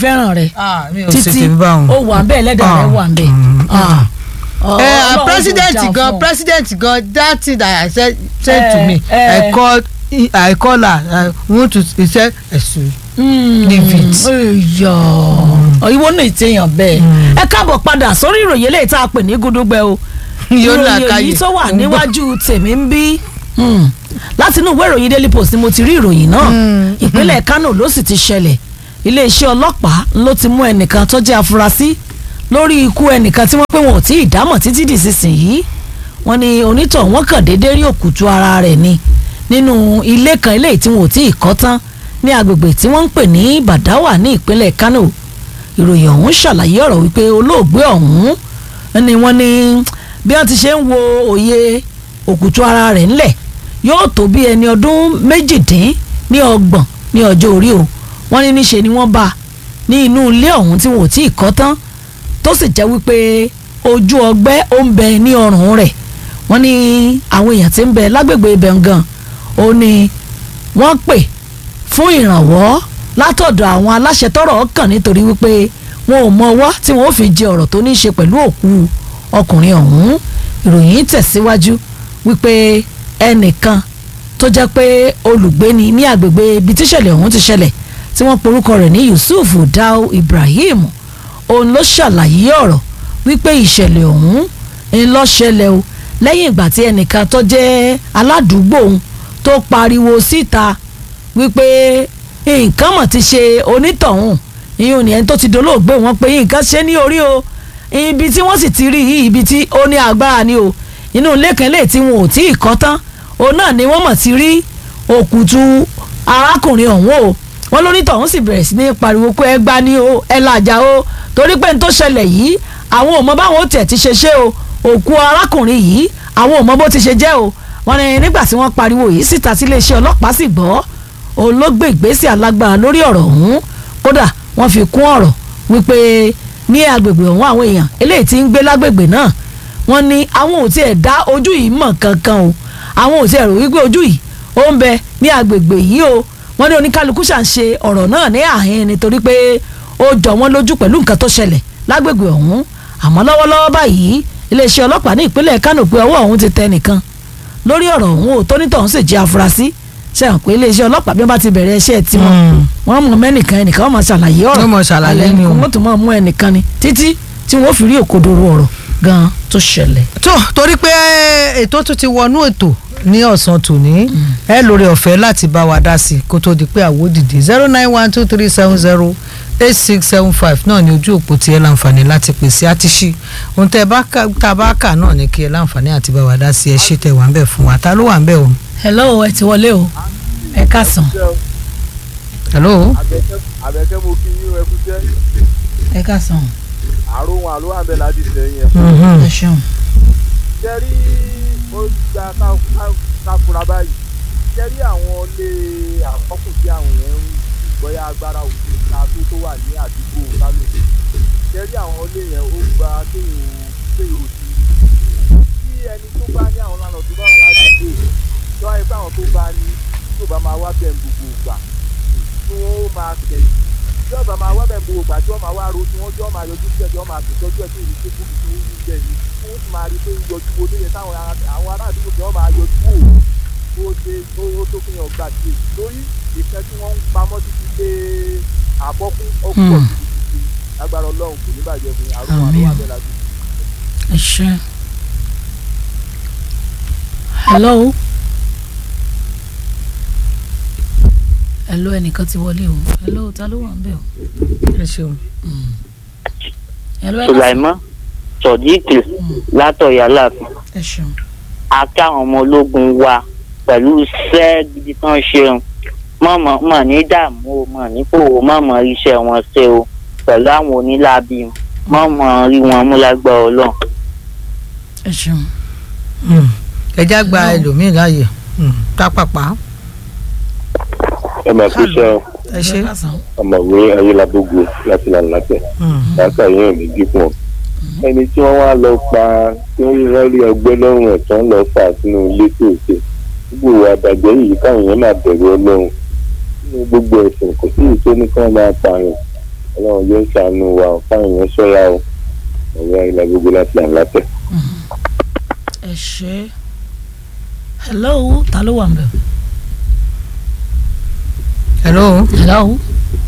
fẹ́ràn rẹ̀ ah mi ò ṣe títí tèmi báwọn. ó wà ń bẹ́ẹ̀ lẹ́dàá rẹ̀ wà ń bẹ́ẹ̀. Mm. Ah. Ọ- Eh, Ọlọ́run kò president jà gan fún ọ. president gan that thing that I said said Eh, to me eh. I call I call her I want to he said ẹ̀sùn. Leave it. ìyọ̀ ìwọ náà ìtẹ̀yàn bẹ́ẹ̀ ẹ káàbọ̀ padà sórí ìròyìn eléyìí tá a pè ní gúdúgbẹ́ o Yóò là ìròyìn káyè. èyí tó wà níwájú tèmi ń bí Hmm. láti inú ìwé ìròyìn daily post ni mo ti rí ìròyìn náà ìpínlẹ̀ kano ló sì ti ṣẹlẹ̀ iléeṣẹ́ ọlọ́pàá ló ti mú ẹnìkan tó jẹ́ afurasí lórí ikú ẹnìkan tí wọ́n pé wọn ò tí ì dámọ̀ títí di sísìnyí wọ́n ní onítọ̀ wọ́n kàn déédéé rí òkùtù ara rẹ̀ ni nínú ilé kan eléyìí tí wọn ò tí ì kọ́ tán ní agbègbè tí wọ́n ń pè ní badawa ní ìpínlẹ̀ kano ìròyìn ọ̀hún ṣàlàyé ọ̀rọ̀ wípé olóògbé ọ̀hún ni wọ́n ní bí wọ́n ti ṣe ń wo òye òkùtù ara rẹ̀ ńlẹ̀ yóò tó bí ẹni ọdún méjìdín ní ọgbọ̀n ní ọjọ́ orí o wọ́n ní níṣe ni wọ́n bá a ní inú ilé ọ̀hún tí wọn ò tí ì kọ́ tán tó sì jẹ́ wípé ojú ọgbẹ́ ó ń bẹ ní ọrùn rẹ̀ wọ́n ní àwọn èèyàn tí ń bẹ lágbègbè ibẹ̀ gan ó ní wọ́n pè fún ìrànwọ́ látọ̀dọ̀ àwọn aláṣẹ tọ́rọ̀ kàn nítorí wípé wọn ò mọ ọwọ́ tí wọn ò fi jẹ ọ̀rọ̀ tó ní í ṣe pẹ̀lú òkú ọkùnrin ọ̀hún ìròyìn tẹ̀síwájú wípé ẹnìkan tó jẹ́ pé olùgbé ni ní agbègbè ibi tíṣẹ̀lẹ̀ ọ̀hún ti ṣẹlẹ̀ tí wọ́n porúkọ rẹ̀ ní Yusuf Dao Ibrahim òun ló ṣàlàyé ọ̀rọ̀ wípé ìṣẹ̀lẹ̀ ọ̀hún ń lọ ṣẹlẹ̀ o lẹ́yìn ìgbà tí ẹnìkan tó jẹ́ aládùúgbò òun tó pariwo síta wípé nǹkan mọ̀ ti ṣe onítọ̀hún ìyún ni ẹni tó ti dolóògbé wọn pé nǹkan ṣe ní orí o ibi tí wọ́n sì ti rí yìí ibi tí ó ní agbára ni o inú ilé kan lè tí wọn ò tí ì kọ́ tán òun náà ni wọ́n mọ̀ ti rí òkùtù arákùnrin ọ̀hún o wọ́n lónítọ̀hún sì bẹ̀rẹ̀ sí ní pariwo pé ẹ gbá ní o ẹ làjà o torí pé n tó ṣẹlẹ̀ yìí àwọn ò mọ báwọn ó tẹ̀ ti ṣe ṣe o òkú arákùnrin yìí àwọn ò mọ bó ti ṣe jẹ́ o wọ́n ní nígbà tí wọ́n pariwo yìí síta sí iléeṣẹ́ ọlọ́pàá sì gbọ́ òun ló gbé ìgbésẹ̀ alágbára lórí ọ̀rọ̀ ọ̀hún kódà wọ́n fi kún ọ̀rọ̀ wípé ní agbègbè ọ̀hún àwọn èèyàn eléyìí tí ń gbé lágbègbè náà wọ́n ní àwọn ò tiẹ̀ dá ojú yìí mọ̀ kankan o àwọn ò tiẹ̀ rò wípé ojú yìí ó ń bẹ ní agbègbè yìí o wọ́n ní oníkálukú ṣà ń ṣe ọ̀rọ̀ náà ní àhín nítorí pé ó jọ wọ́n lójú pẹ̀lú nǹkan tó ṣẹlẹ̀ lágbègbè ọ̀hún àmọ́ lọ́wọ́lọ́wọ́ báyìí iléeṣẹ́ ọlọ́pàá ní ìpínlẹ̀ Kánò pé ọwọ́ ọ̀hún ti tẹ nìkan lórí ọ̀rọ̀ ọ̀hún ò tónítọ̀hún sì jẹ́ afurasí ṣe hàn pé iléeṣẹ́ ọlọ́pàá bí wọ́n bá ti bẹ̀rẹ̀ iṣẹ́ tiwọn wọ́n mú mẹ́nìkan ẹnìkan wọ́n máa ṣàlàyé ọ̀rọ̀ Wọ́n máa ṣàlàyé alẹ́ ni o. wọ́n tún máa mú ẹnìkan ni títí tí wọ́n fi rí òkodoro ọ̀rọ̀ gan tó ṣẹlẹ̀. tó torí pé ètò tún ti wọnú ètò ní ọ̀sán tòní ẹ lórí ọ̀fẹ́ láti bá wa dá sí i kó tó di pé àwo dìde zero nine one two three seven zero eight six seven five náà ni ojú òpó tí ẹ láǹfààní láti pèsè àtìṣí ohun tẹ bá kà tá a bá kà náà ni kí ẹ láǹfààní àti bá wa dá sí ẹ ṣe tẹ wà ń bẹ fún wa ta ló wà ń bẹ o. hello ẹ ti wọlé o ẹ káàsán hello. Àbẹ̀kẹ́ Àbẹ̀kẹ́ mo kí yín ẹkú jẹ́ ẹ káàsán àrùn àlọ́ àbẹ̀ láti sẹ́yìn ẹ̀. Mhm. ẹ ṣeun. jẹ́rí ó gba ká- ká- káfura báyìí jẹ́rí àwọn ilé àkọ́kù tí àwọn èèyàn ń gbọ́yà agbára òfin ká tó tó wà ní àdúgbò kánò jẹ́rí àwọn ilé yẹn ó gba kéèyàn kéèyàn òsì tí ẹni tó bá ní àwọn lánàá tó bá wà ládùúgbò tó wáyé pé àwọn tó bá ní tó bá máa wá bẹ̀ ń gbogbo ìgbà tí wọ́n ó máa tẹ̀ tí ọba máa wá bẹ̀ ń gbogbo ìgbà tí wọ́n máa wá ro tí wọ́n jọ́ máa yọjú sí ẹ̀ tí wọ́n máa tẹ̀tọ́jú ẹ̀ tí èyí tó kú tí wọ́n ń bẹ̀ ní wọ́n sì máa rí pé ń yọjú wo lóye táwọn ará- àwọn ará àdúgbò tí wọ́n máa yọjú wò ó ṣe ó tó fi hàn gbà sí lórí ìfẹ́ tí wọ́n ń pamọ́ títí dé àbọ́kún ọ̀pọ̀ Hmm. títí lágbára ọlọ́run kò ní bàjẹ́ fún yín àrùn Àmín. àrùn àbẹ̀là ẹ ṣe. hello. hello ẹnìkan ti wọlé o hello ta ló wà ń bẹ̀ o. ẹ ṣeun. hello ẹ káàsán. sulaimon sodiq látọ̀yà láàfin ẹ ṣeun. àti àwọn ọmọ ológun wa pẹ̀lú iṣẹ́ gidi kan ṣeun mọ̀mọ́ mọ̀ ní dààmú o mọ̀ ní kòwò mọ̀mọ́ iṣẹ́ wọn ṣe o pẹ̀lú àwọn onílábí mọ̀mọ́ rí wọn mú lágbára ọlọ́run. ẹ ṣeun. Mm. ẹ já gba ẹlòmíì láàyè Mm. tápàpá ẹ máa kú iṣẹ́ o. ẹ ṣe. ẹ káàsán. ọmọwé ayélujábógo láti lànà látẹ Mm. láti àyẹ̀wò ní dípò ẹni tí wọ́n wá lọ pa tí wọ́n rí rẹ́rí ọgbẹ́ lọ́rùn ẹ̀ tán lọ fà sínú ilé tó ṣe gbogbo ìwà àbàjẹ́ yìí káwọn èèyàn máa bẹ̀rù ọlọ́run nínú gbogbo ẹ̀sìn kò sí èyí tó ní kí wọ́n máa pààyàn ọlọ́run yóò ṣàánú wa fáwọn èèyàn ṣọ́ra o ọ̀rọ̀ ilẹ̀ gbogbo láti àlátẹ̀. ẹ ṣe hello ta ló wà ń bẹ̀. hello. hello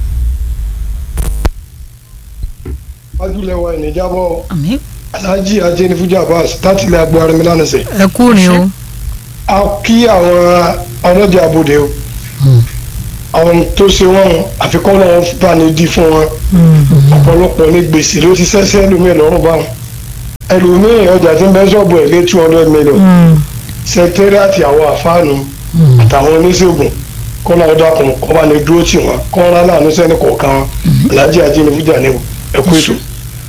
wájúlẹ̀ wa ìníjàbọ̀ àmì alhaji ajẹ́nifújà abbas láti ilẹ̀ agbo arimila nìṣẹ́. ẹ kú ni o. a kí àwọn ọlọ́jà abòde o àwọn tó ṣe wọ́n àfikún náà bá ní di fún wọn ọ̀pọ̀lọpọ̀ ní gbèsè ló ti ṣẹ́ṣẹ́ ẹlòmíì lọ́rùn báwọn ẹlòmíì ọjà tí ń bẹ́ ṣọ́ọ̀bù ẹ̀ lé two hundred million sẹkítẹ́rìàtì àwọn àfáànù àtàwọn oníṣègùn kọ́nà ọ̀dàkùn kọ́ bá ní dúró tì wọ́n kọ́nà láàánú sẹ́ni kọ̀ọ̀kan wọn alhaji ajẹ́nifújà ni o ẹ kú ètò.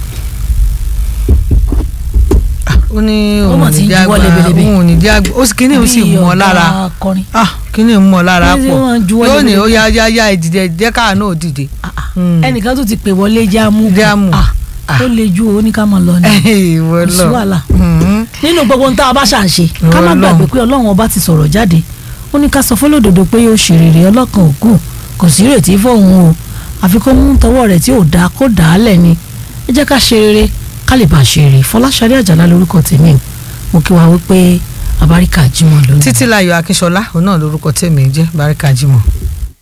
ó ní Ó òun mà ò ti ní ń jẹ́ juwọ́ àgbà lebelebe. òun ò ní jẹ́ àgbà ó sì kíní ó sì Bí mọ́ ọ̀gá lára akọrin. ah kíní ń mọ́ lára Bí pọ̀ wọ́n juwọ́ yóò ní lebelebe. ó yá yá yá ìdìde jẹ́ káà náà dìde. Ah, ah. Mm. ẹnìkan tó ti pè wọlé jámù Jámù. Ah, Ah. ó le ju owó ní ká máa lọ ni ìwọ kò sí lọ wàhálà Mhm. nínú gbogbo ohun tá a bá ṣà ń ṣe ká má Ọlọ́run. gbàgbé pé ọlọ́run ọba ti sọ̀rọ̀ jáde ó ní ká sọ fọlọ́dọ̀dọ̀ pé yóò ṣe rere ọlọ́kan òkú kò sí ìrètí fóun o àfi kó mú tọwọ́ rẹ̀ tí ò dáa kó dà á lẹ̀ ni ẹ jẹ́ ká ṣe rere ká lè bá ṣe rere fọláṣadé àjàlá lórúkọ tèmi o mo kí wa wípé abáríkà jímọ̀ lónìí. títílayọ̀ akínṣọlá òun náà lórúkọ tèmi ń jẹ́ baríkà jimoh.